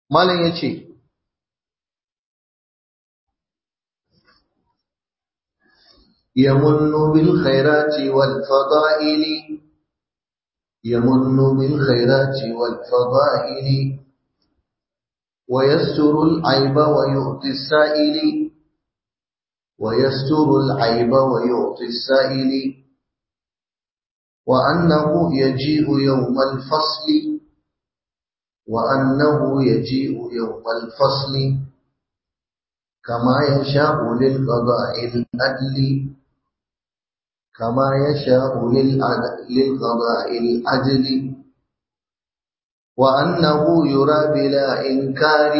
malam yace يمن بالخيرات والفضائل يمن بالخيرات والفضائل ويستر العيب ويؤتي السائل ويستر العيب ويعطي السائل وأنه يجيء يوم الفصل وأنه يجيء يوم الفصل كما يشاء للقضاء الأدل كما يشاء للقضاء العدل وأنه يرى بلا إنكار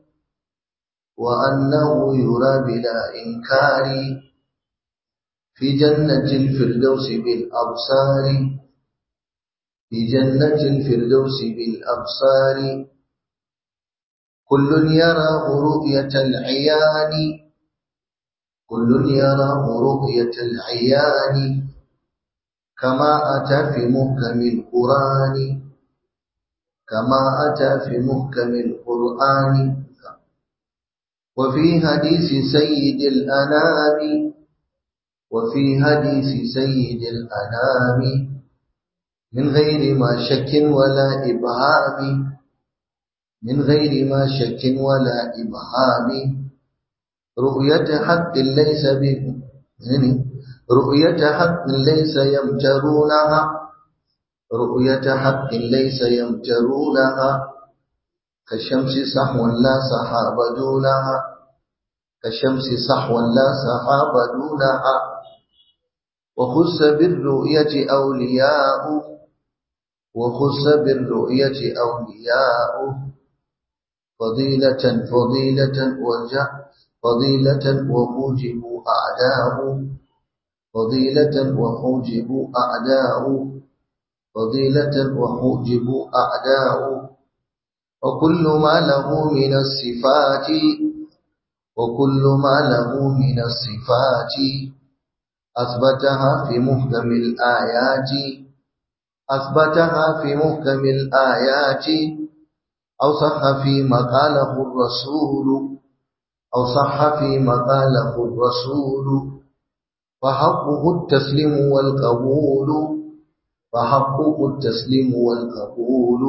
وأنه يرى بلا إنكار في جنة الفردوس بالأبصار في جنة الفردوس بالأبصار كل يراه رؤية العيان كل يراه رؤية العيان كما أتى في محكم القرآن كما أتى في محكم القرآن وفي حديث سيد الأنام وفي حديث سيد الأنام من غير ما شك ولا إبهام من غير ما شك ولا إبهام رؤية حق ليس به يعني رؤية حق ليس يمترونها رؤية حق ليس يمترونها كالشمس صحوا لا سحاب دونها كالشمس صحوا لا سحاب دونها وخص بالرؤية أولياء وخص بالرؤية أولياء فضيلة فضيلة وجه فضيلة وحوجب أعداء فضيلة وحوجب أعداء فضيلة وحوجب أعداء وكل ما له من الصفات وكل ما له من الصفات أثبتها في محكم الآيات أثبتها في محكم الآيات أو صح فيما قاله الرسول أو صح فيما قاله الرسول فحقه التسليم والقبول فحقه التسليم والقبول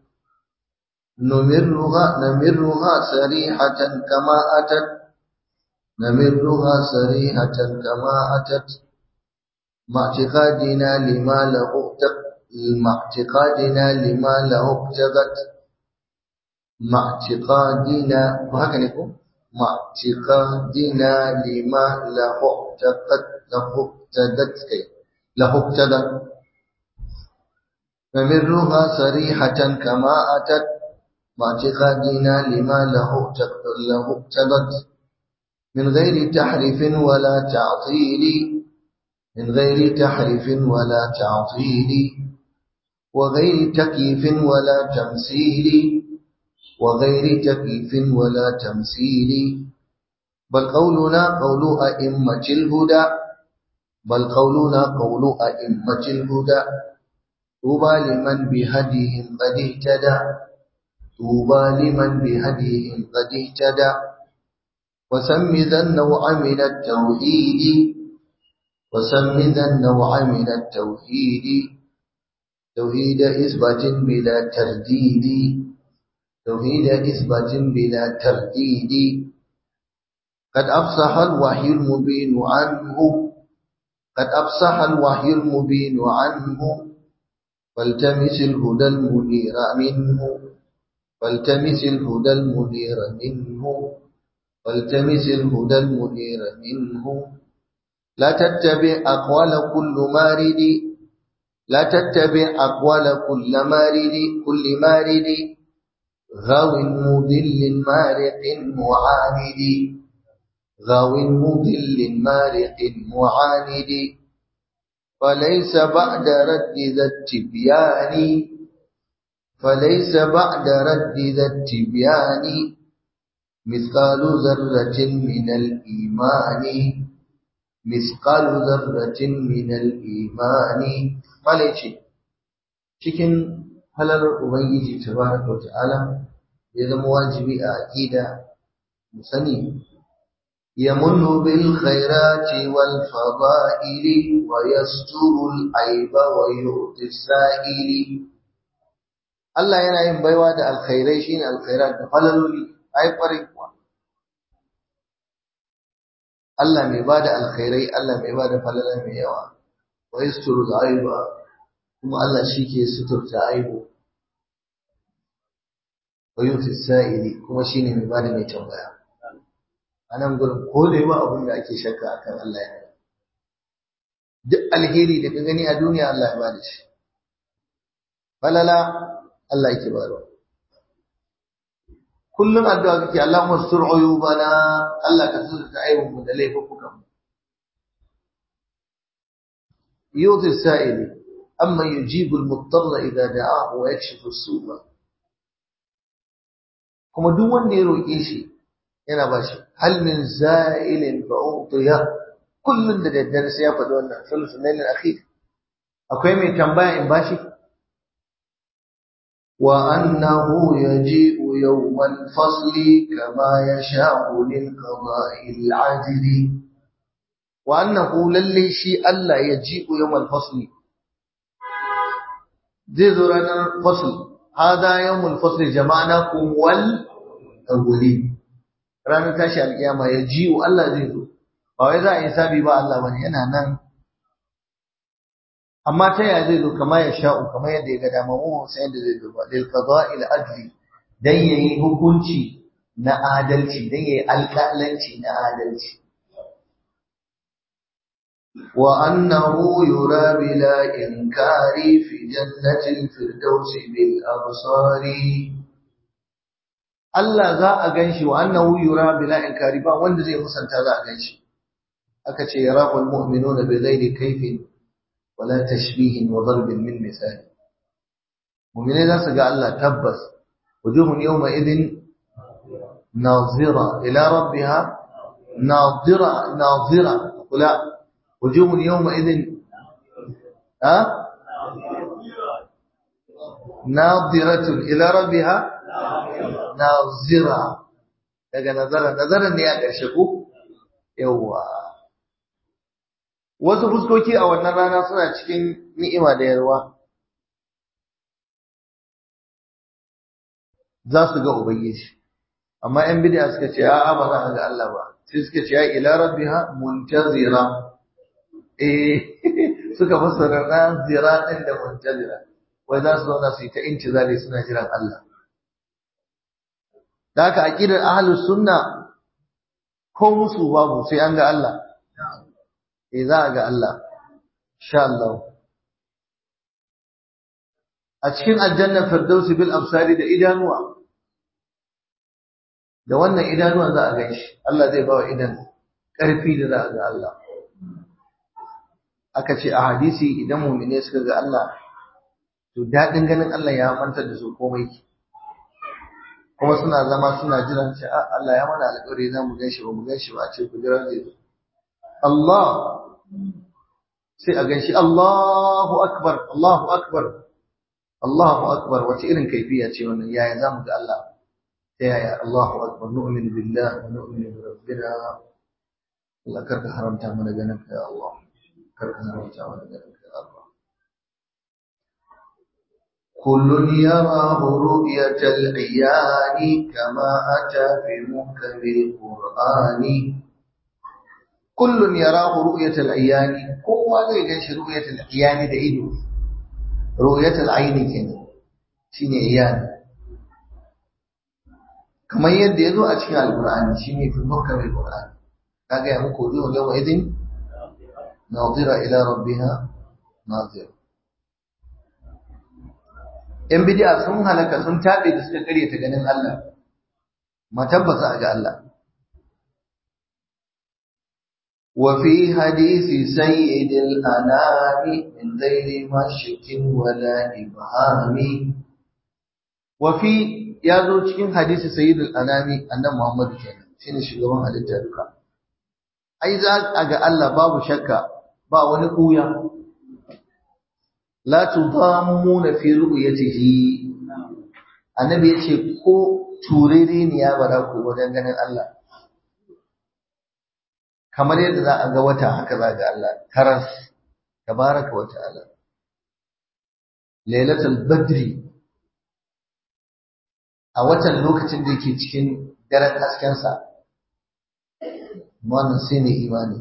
نمرها نمرها سريحة كما أتت نمرها سريحة كما أتت مع اعتقادنا لما له مع اعتقادنا لما له اقتضت مع اعتقادنا وهكذا يكون مع اعتقادنا لما له اقتضت له اقتضت له اقتضت نمرها سريحة كما أتت مع اعتقادنا لما له له اقتضت من غير تحريف ولا تعطيل من غير تحريف ولا تعطيل وغير تكييف ولا تمثيل وغير تكييف ولا تمثيل بل قولنا قول أئمة الهدى بل قولنا قول أئمة الهدى طوبى لمن بهديهم قد اهتدى طوبى لمن بهديهم قد اهتدى وسم ذا النوع من التوحيد وسم ذا النوع من التوحيد توحيد إثبات بلا ترديد توحيد إثبات بلا ترديد قد أفصح الوحي المبين عنه قد أفصح الوحي المبين عنه فالتمس الهدى المنير منه فالتمس الهدى المنير منه فالتمس الهدى المنير منه لا تتبع أقوال كل مارد لا تتبع أقوال كل مارد كل مارد غاو مضل مارق معاند غاو مضل مارق معاند فليس بعد رد ذا التبيان فليس بعد رد ذا التبيان مثقال ذرة من الإيمان مثقال ذرة من الإيمان مالك cikin halalar Ubangiji tabaraka wa ta'ala ya zama wajibi a aqida mu sani yamunnu bil khairati wal fada'ili wa yasturu al aiba wa yu'ti sa'ili Allah yana yin baiwa da alkhairai shine alkhairat da falaloli ai kwarai kuwa Allah mai bada alkhairai Allah mai bada falala mai yawa wa yasturu al aiba kuma Allah shi ke suturta aibu wa yuti sa'ili kuma shine mai bada mai tambaya anan gurin ko da yawa abin da ake shakka akan Allah ya duk alheri da ka gani a duniya Allah ya bada shi falala Allah yake bayarwa kullum addu'a kake Allahumma sur uyubana Allah ka suturta aibun mu da laifukan mu yuti sa'ili amma yujibu al-muttarra idza da'ahu wa yakshifu as-su'a kuma duk wanda ya roƙe shi yana ba shi hal min za'ilin fa utiya kullun da daddare sai ya faɗi wannan sulusun lailin akhir akwai mai tambaya in bashi wa annahu yaji'u yawmal fasli kama yasha'u lil qada'il ajli wa annahu lalle shi Allah yaji'u yawmal fasli zai zo ranar fasl hada yawmul fasl jama'nakum wal awwalin ranar tashi alkiyama ya jiwo Allah zai zo ba wai za a yi sabi ba Allah bane yana nan amma ta yaya zai zo kamar ya sha'u kamar yadda ya ga dama mu sai yadda zai zo ba lil qada'il adli dan yayi hukunci na adalci dan yayi alƙalanci na adalci wa annahu yura bila inkari fi jannatil firdausi bil absari Allah za a ganshi wa annahu yura bila inkari ba wanda zai musanta za a ganshi aka ce yaraqul mu'minuna bi ghairi kayfin wala tashbihin wa darbin min misali mu'mine za su ga Allah tabbas wujuhun yawma idhin nazira ila rabbiha nazira nazira kula wujuhun yawma idhin ha nadiratun ila rabbiha nazira daga nazara nazaran ne a ƙarshe ko yawwa wasu fuskoki a wannan rana suna cikin ni'ima da yarwa za su ga ubangiji amma yan bid'a suka ce a'a ba za a ga Allah ba sai suka ce ya ila rabbiha muntazira eh suka fassara nazira din da muntazira wai za su zauna su yi ta intizari suna jiran Allah da haka aqidar ahlus sunna ko musu babu sai an ga Allah eh za a ga Allah insha Allah a cikin aljanna firdausi bil absari da idanuwa da wannan idanuwan za a gan shi Allah zai bawa idan ƙarfi da za a ga Allah aka ce a hadisi idan mu'mine suka ga Allah to daɗin ganin Allah ya mantar da su komai kuma suna zama suna jiran ce Allah ya mana alƙawari za mu gan shi ba mu gan shi ba a ce ku jira zai zo Allah sai a gan shi Allahu akbar Allahu akbar Allahu akbar wace irin kaifiya ce wannan yaya za mu ga Allah ta yaya Allahu akbar nu'minu billah wa nu'minu bi rabbina Allah karka haramta mana ganin ka ya Allah karka haramta mana ganin ka ya Allah كل يراه رؤية العيان كما أتى في محكم القرآن كل يراه رؤية العيان هو زي جنش رؤية العيان ده إيده رؤية العين كده شيني عيان كما يد يدو أشكال القرآن شيني في محكم القرآن كاجا يمكو وجوه يومئذ ناظرة إلى ربها ناظرة ‘yan bidiya sun halaka sun taɓe da suka ta ganin Allah, ma tabbasa a ga Allah. وفي حديث سيد الأنام من غير مشك ولا إبهام وفي يازو cikin hadisi سيد الأنام annan Muhammad kenan shine shugaban halitta duka ai za a ga Allah babu shakka ba wani kuya la tudammuna fi ru'yatihi annabi yace ko turereniya ba za ku wajen ganin Allah kamar yadda za a ga wata haka za ga Allah karas tabaraka wa ta'ala lailatul badri a watan lokacin da yake cikin daren haskensa wannan sai ne imani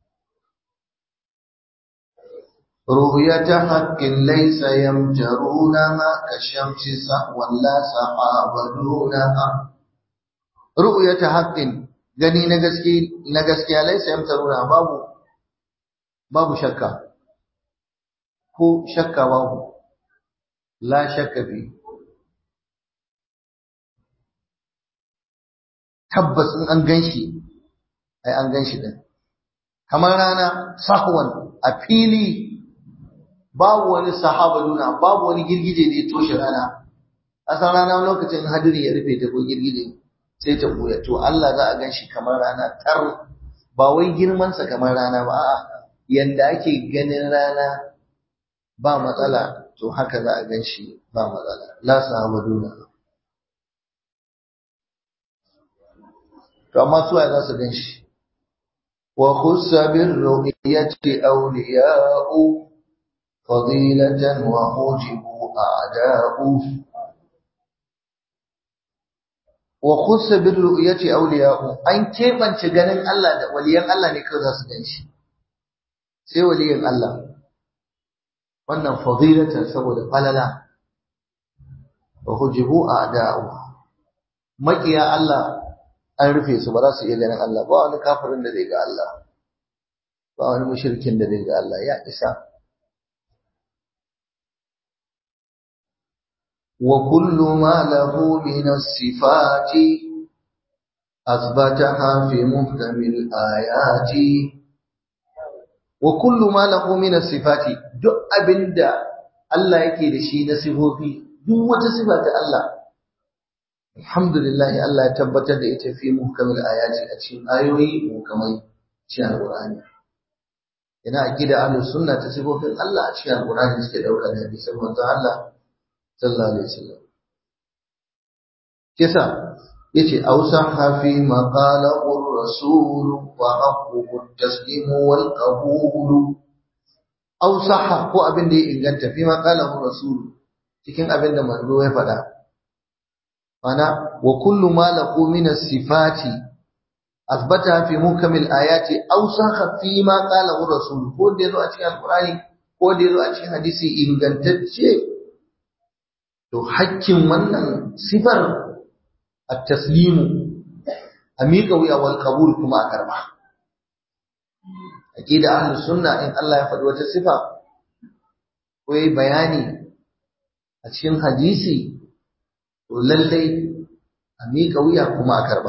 رؤية حق ليس يمجرونها كالشمس سهوا لا سحاب دونها رؤية حق gani na gaske na gaskiya laisa yamtaruna babu babu shakka ko shakka babu la shakka fi tabbas in an ganshi ai an ganshi din kamar rana sahwan a fili babu wani sahaba nuna babu wani girgije da ya toshe rana a san rana lokacin hadiri ya rufe ta ko girgije sai ta buya to Allah za a gan shi kamar rana tar ba wai girmansa kamar rana ba a'a yanda ake ganin rana ba matsala to haka za a gan shi ba matsala la sahaba nuna to amma suwaye za su gan shi wa khussa bir ru'yati awliya'u فضيلة وحجبوا أعداؤه وخص بالرؤية أولياء أن كيف أن تغنن الله ده وليان الله ne kawai za su gan shi sai waliyan Allah wannan fadilatan saboda falala wa hujibu a'da'u makiya Allah an rufe su ba za su iya ganin Allah ba wani kafirin da zai ga Allah ba wani mushrikin da zai ga Allah ya isa وكل ما له من الصفات أثبتها في محكم الآيات وكل ما له من الصفات duk abinda Allah yake da shi na sifofi duk wata sifa ta Allah alhamdulillah Allah ya tabbatar da ita fi muhkamil ayati a cikin ayoyi muhkamai cikin alqur'ani ina aqida ahlus sunna ta sifofin Allah a cikin alqur'ani suke dauka da hadisin manzo Allah sallallahu alaihi wasallam kisa yace ausaha fi maqala ar-rasul wa haqquhu at-taslim wal qabul ausaha ko abin da ya inganta fi maqala ar-rasul cikin abin da manzo ya faɗa ana wa kullu ma laqu min as-sifati athbata fi mukamil ayati ausaha fi ma qala ar-rasul ko da yazo a cikin alqur'ani ko da yazo a cikin hadisi ingantacce to hakkin wannan sifar at-taslimu a miƙa wuya wal qabul kuma a karba aqida ahlus sunna in Allah ya faɗi wata sifa ko yayi bayani a cikin hadisi to lallai a miƙa wuya kuma a karba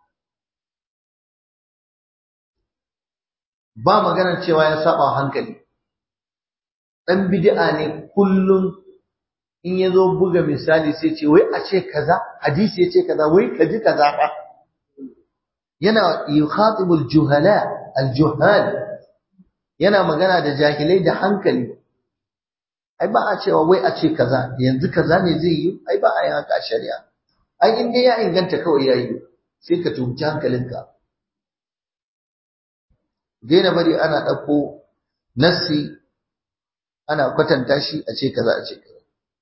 ba maganar cewa ya saba hankali dan bid'a ne kullum in ya zo buga misali sai ce wai a ce kaza hadisi ya ce kaza wai ka ji kaza ba yana yukhatibul juhala aljuhal yana magana da jahilai da hankali ai ba a cewa wai a ce kaza yanzu kaza ne zai yi ai ba a yi haka shari'a ai in dai ya inganta kawai ya yi sai ka tumci hankalinka daina bari ana ɗauko nassi ana kwatanta shi a ce kaza a ce kaza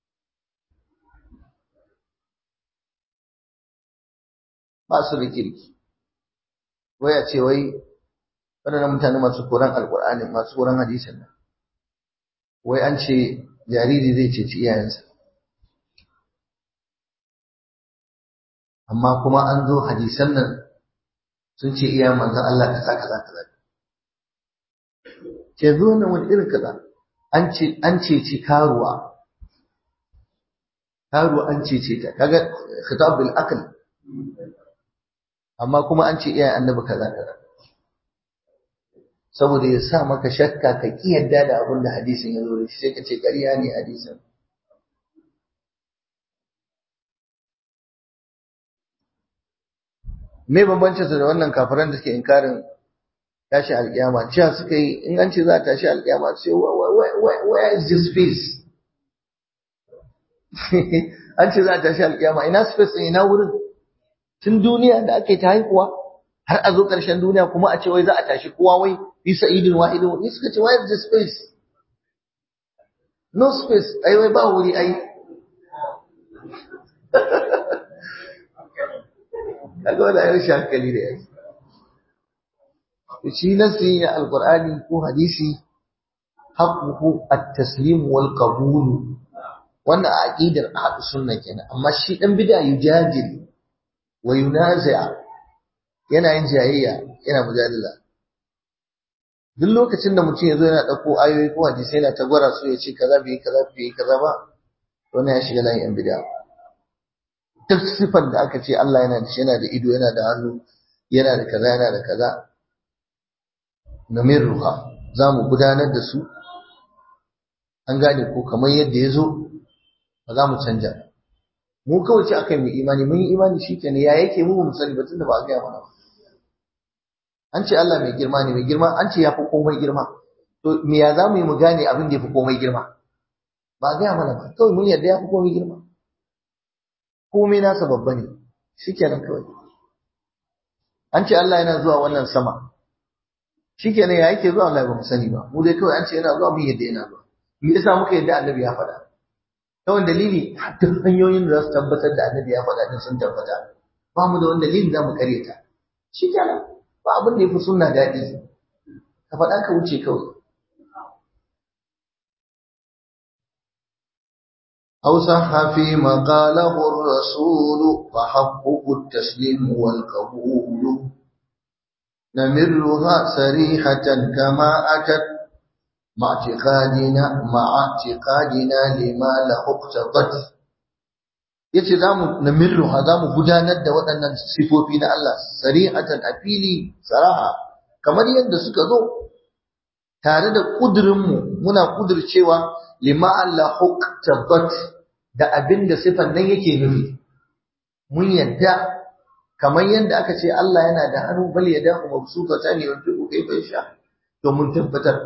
ba su da kirki wai a ce wai waɗannan mutane masu koran alƙur'ani masu koran hadisin nan wai an ce jariri zai ceci iyayensa amma kuma an zo hadisan nan sun ce iyayen manzon Allah kaza kaza kaza ke zo nan wani irin kaza an ce an ceci karuwa karuwa an cece ta kaga khitab bil aql amma kuma an ce iyayen annabi kaza kaza saboda ya sa maka shakka ka ki yadda da abin da hadisin ya zo da shi sai ka ce ƙarya ne hadisin me bambancin su da wannan kafiran da suke inkarin tashi alƙiyama cewa suka yi in an ce za a tashi alƙiyama sai where is the space an ce za a tashi alƙiyama ina space ina wurin tun duniya da ake ta haihuwa har a zo ƙarshen duniya kuma a ce wai za a tashi kowa wai fi sa'idin wahidin ni suka ce why is the space no space ai wai ba wuri ai kaga wanda ayyar shi hankali da yake shi nasi na alqur'ani ko hadisi haqquhu at-taslim wal qabul wannan aqidar ahlus sunna kenan amma shi dan bid'a yujadil wa yunazi'a yana yin jayayya yana mujadala duk lokacin da mutum ya zo yana ɗauko ayoyi ko hadisai yana ta gwara su ya ce kaza bai kaza bai kaza ba wannan ya shiga layin yan bid'a duk sifar da aka ce Allah yana da shi yana da ido yana da hannu yana da kaza yana da kaza namirruha za mu gudanar da su an gane ko kamar yadda ya zo ba za mu canja mu kawai ce akai mu imani mun yi imani shi kenan ya yake mu mu sani batun da ba a gaya mana ba an ce Allah mai girma ne mai girma an ce ya fi komai girma to me ya za mu yi mu gane abin da ya fi komai girma ba a gaya mana ba kawai mun yarda ya fi komai girma komai nasa babba ne shi kenan kawai an ce Allah yana zuwa wannan sama shi kenan ya yake zuwa Allah ba mu sani ba mu dai kawai an ce yana zuwa mun yadda yana zuwa me yasa muka yadda annabi ya faɗa ta wani dalili duk hanyoyin da za su tabbatar da annabi ya faɗa din sun tabbata ba mu da wani dalili za mu kare ta shi kenan ba abin da ya fi sunna daɗi ka faɗa ka wuce kawai أو صح فيما قاله الرسول فحقه التسليم والقبول نمرها سريحة كما أتت مع اعتقادنا مع اعتقادنا لما له اقتضت yace zamu namirruha zamu gudanar da waɗannan sifofi na Allah sarihatan a fili saraha kamar yadda suka zo tare da kudurinmu muna kudircewa lima Allah huktabat da abinda sifan nan yake nufi mun yadda kamar yadda aka ce Allah yana da hannu bal ya dahu mabsuta ne wanda ku kai bai sha to mun tabbatar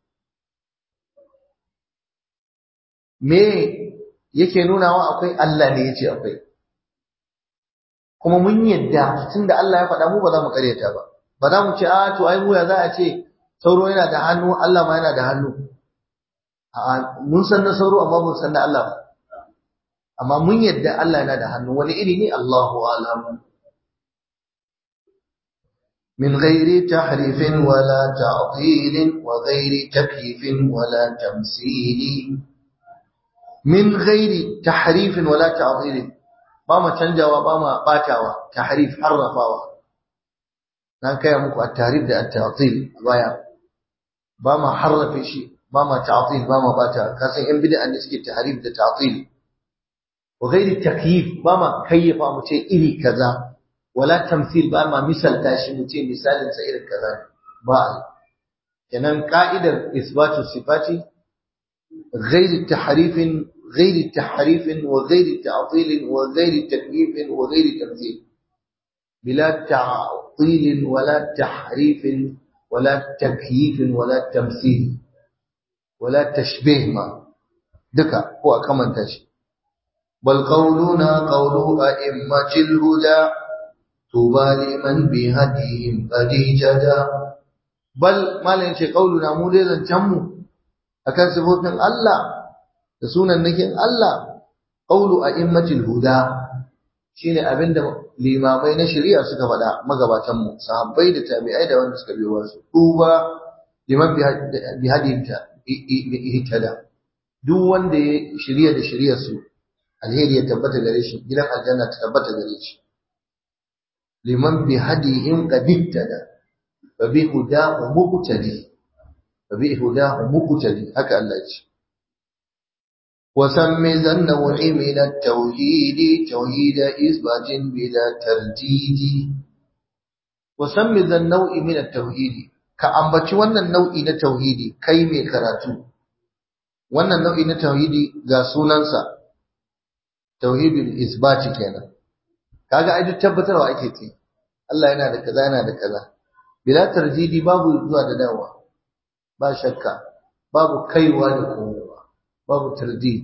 me yake nunawa akwai Allah ne yace akwai kuma mun yadda tunda Allah ya faɗa mu ba za mu karyata ba ba za mu ce a to ai mu ya za a ce sauro yana da hannu Allah ma yana da hannu a mun san na sauro amma mun san na Allah ba amma mun yadda Allah yana da hannu wani iri ne Allahu a'lam من غير تحريف ولا تعطيل وغير تكييف ولا تمثيل من غير تحريف ولا تعطيل بما canjawa bama batawa tahrif harrafawa na kai muku at-tahrif da at-ta'til baya bama harrafe shi bama ta'til bama bata kasan yan bid'a ne suke tahrif da ta'til wa ghairi takyif bama kayyafa mu ce iri kaza wala tamthil ba ma misalta shi mu ce misalin sa irin kaza ba kenan ka'idar isbatu sifati ghairi tahrifin ghairi tahrifin wa ghairi ta'til wa ghairi takyif wa ghairi tamthil bila ta'til wala tahrifin wala takyif wala tamthil wala tashbih ma duka ko a kamanta shi bal qawluna qawlu a'immatil huda tuba liman bi hadihim qadijada bal malin ce kauluna mu dai zancan mu akan sifofin Allah da sunan nakin Allah qaulu a'immatil huda shine abinda limamai na shari'a suka faɗa magabatan mu sahabbai da tabi'ai da wanda suka biyo wasu tuba liman bi hadihim ihtada duk wanda ya shari'a da shari'ar su alheri ya tabbata gare shi gidan aljanna ta tabbata gare shi liman bi hadihim qad ittada fa bi hudahu muqtadi fa bi hudahu muqtadi haka Allah ce wa sammi zannawi min at-tauhid tauhid isbatin bila tarjidi wa sammi zannawi min at-tauhid ka ambaci wannan nau'i na tauhidi kai mai karatu wannan nau'i na tauhidi ga sunansa tauhidul isbati kenan kaga ai duk tabbatarwa ake ce Allah yana da kaza yana da kaza bila tarjidi babu zuwa da dawa ba shakka babu kaiwa da komowa babu tardid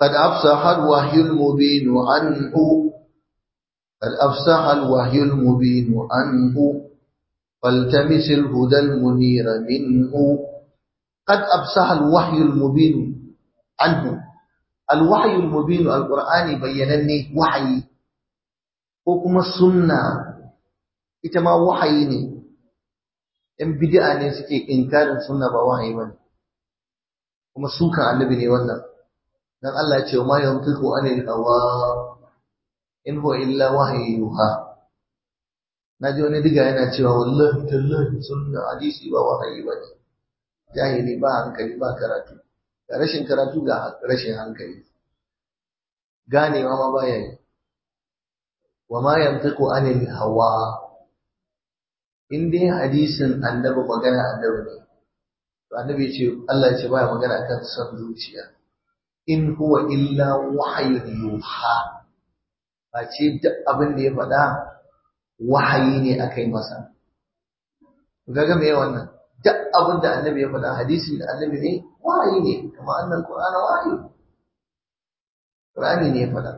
قد أفصح الوحي المبين عنه قد أفصح الوحي المبين عنه فالتمس الهدى المنير منه قد أفصح الوحي المبين عنه الوحي المبين القرآن بينني وحي وكما السنة إتما وحي ne ‘yan bidi'a ne suke inkarin sunna ba wahayi ba kuma sukan annabi ne wannan dan Allah ya ce ma yantiqu anil hawa in huwa illa wahyi yuha naji wani diga yana cewa wallahi tallahi sunna hadisi ba wahayi bane jahili ba hankali ba karatu ga rashin karatu ga rashin hankali ganewa ma baya yi wa ma yantiqu anil hawa in dai hadisin annabi magana annabi ne to annabi ce Allah ya ce baya magana akan son zuciya in huwa illa wahyun yuha ba ce duk abin da ya faɗa wahayi ne akai masa kaga me wannan duk abin da annabi ya faɗa hadisi da annabi ne wahayi ne kamar annal qur'ana wahayi qur'ani ne ya faɗa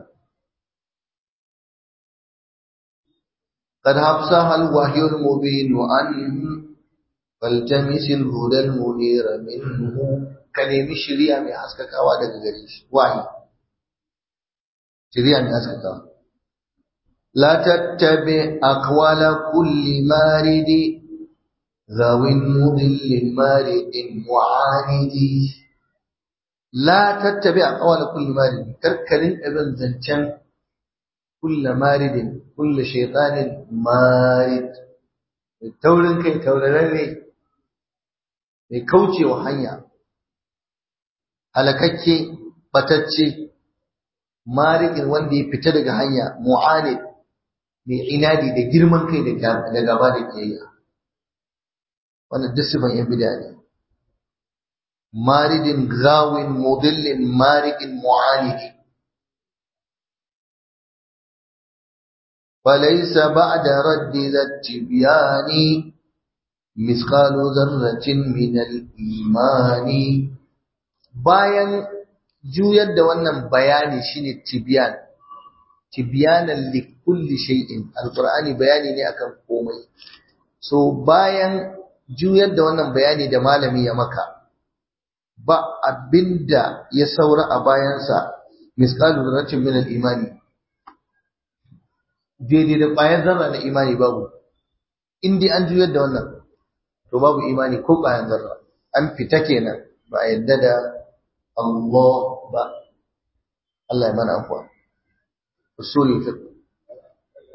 قد أفصح الوحي المبين عنه فالتمس الهدى المنير منه كلمة شريعة من حسكك أوادك غريش وحي شريعة من حسكك لا تتبع أقوال كل مارد ذو مضل مارد معاند لا تتبع أقوال كل مارد كركرين ابن زنشان كل مارد كل شيطان مارد taurin kai taurararre mai kaucewa hanya halakakke batacce marikin wanda ya fita daga hanya mu'anid mai inadi da girman kai da gaba da kiyayya wannan disifan yan bida ne maridin gawin mudillin marikin mu'anidi فليس بعد رد ذا التبيان مثقال ذرة من الإيمان bayan juyar da wannan bayani shine tibyan tibyanan li kulli shay'in alqur'ani bayani ne akan komai so bayan juyar da wannan bayani da malami ya maka ba abinda ya saura a bayansa misqalu dharratin min al-imani daidai da ƙwayar zarra na imani babu in dai an juyar da wannan to babu imani ko ƙwayar zarra an fita kenan ba a yadda da Allah ba Allah ya mana afuwa usulul fiqh